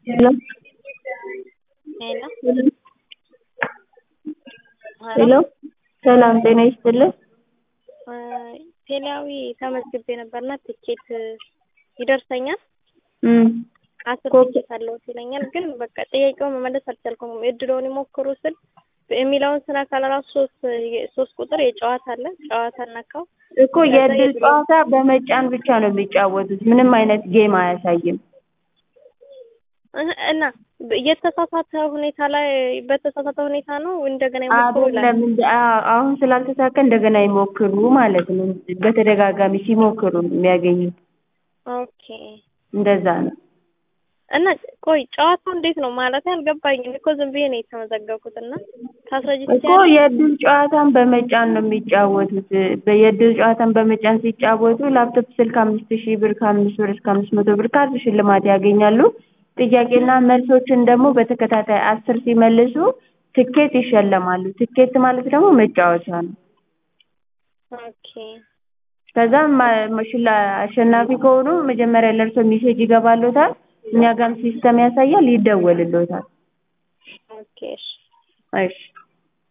ሄሎ ሄሎ ሄሎ ሰላም ጤና ይስጥልን። ቴሌያዊ ተመዝግቤ ነበርና ትኬት ይደርሰኛል እም አስር ኮፒ- ትኬት አለዎት ይለኛል። ግን በቃ ጥያቄውን መመለስ አልቻልኩም። እድልዎን ይሞክሩ ስል የሚለውን ስራ ካለራሱ ሶስት ሶስት ቁጥር የጨዋታ አለ ጨዋታ ነካው እኮ የእድል ጨዋታ በመጫን ብቻ ነው የሚጫወቱት። ምንም አይነት ጌም አያሳይም። እህ- እና የተሳሳተ ሁኔታ ላይ በተሳሳተ ሁኔታ ነው እንደገና ይሞክሩ ይላል። አይደለም እንደ አ- አሁን ስላልተሳካ እንደገና ይሞክሩ ማለት ነው። በተደጋጋሚ ሲሞክሩ ነው የሚያገኙት። ኦኬ እንደዛ ነው። እና ቆይ ጨዋታው እንዴት ነው ማለት አልገባኝም እኮ ዝም ብዬ ነው የተመዘገብኩት እና ታስረጅ እኮ የእድል ጨዋታን በመጫን ነው የሚጫወቱት። በ- የእድል ጨዋታን በመጫን ሲጫወቱ ላፕቶፕ ስልክ አምስት ሺህ ብር ከአምስት ብር እስከ አምስት መቶ ብር ካርድ ሽልማት ያገኛሉ። ጥያቄና መልሶችን ደግሞ በተከታታይ አስር ሲመልሱ ትኬት ይሸለማሉ። ትኬት ማለት ደግሞ መጫወቻ ነው። ኦኬ ከዛም ማ- መሽላ አሸናፊ ከሆኑ መጀመሪያ ለእርሶ ሜሴጅ ይገባልዎታል። እኛ ጋርም ሲስተም ያሳያል፣ ይደወልልዎታል። ኦኬ እሺ እሺ